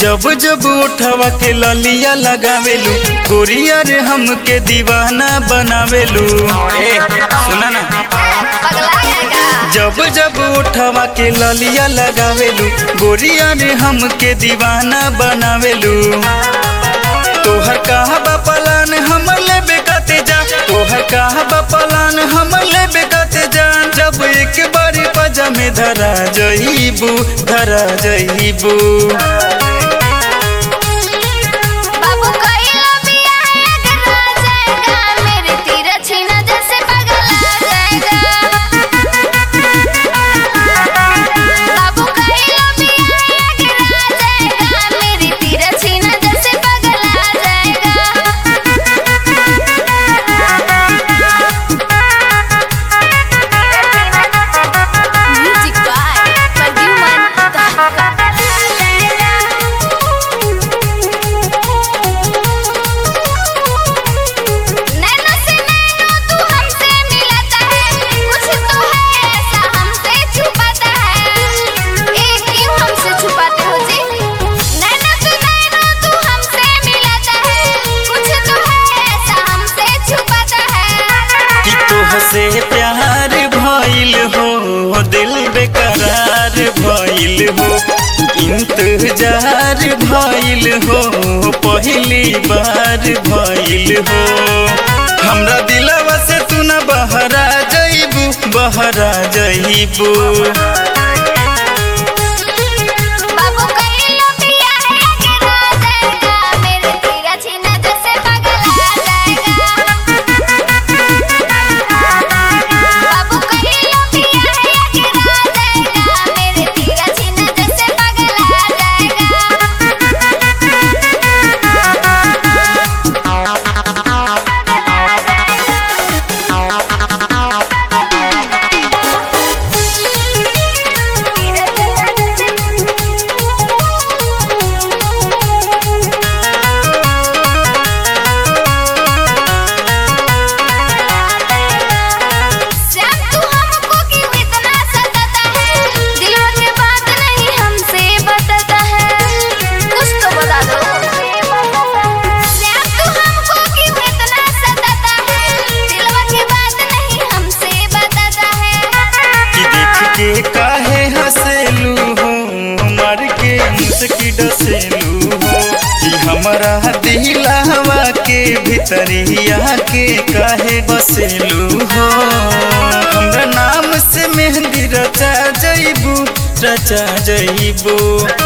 जब जब उठवा के ललिया लगावेलू गोरिया रे हमके दीवाना बनावेलू ए सुना ना पगला जाएगा जब जब उठवा के ललिया लगावेलू गोरिया रे हमके दीवाना बनावेलू तोहर कहा बपलान हम लेबे कते जा तोहर कहा बपलान हम लेबे कते जा जब एक बारी पजा में धरा जईबू धरा जईबू बाबू कइलो बिया अगरा जाएगा मेरे तीर छीना जैसे पगला जाएगा बाबू कइलो बिया अगरा जाएगा मेरे तीर छीना जैसे पगला जाएगा म्यूजिक बाय प्रद्युमन नैनो से नैनो तू हमसे मिलाता है कुछ तो है ऐसा हमसे छुपाता है ए क्यों हमसे छुपाते हो जी नैनो से नैनो तू हमसे मिलाता है कुछ तो है ऐसा हमसे छुपाता है कि तोहसे प्यार भइल हो दिल बेकरार भइल हो इंतजार भइल हो पहली बार भइल हो हमरा दिलवा से तू न बहरा जइबू बहरा जइबू बाबू कइलो बिया अगरा जाएगा मेरे तीर छीना जैसे पगला जाएगा बाबू कइलो बिया अगरा जाएगा मेरे तीर छीना जैसे पगला श्याम तू हमको क्यों इतना सताता है दिलों की बात नहीं हमसे बताता है कुछ तो बता दो श्याम तू हमको क्यों इतना सताता है दिलों की बात नहीं हमसे बताता है कि देख के काहे हंसेलू हो मर के मुस्की डसेलू हो कि हमारा दिलवा के भीतरिया के काहे बसेलू हो हमरा नाम से मेहंदी रचा जइबू रचा जइबू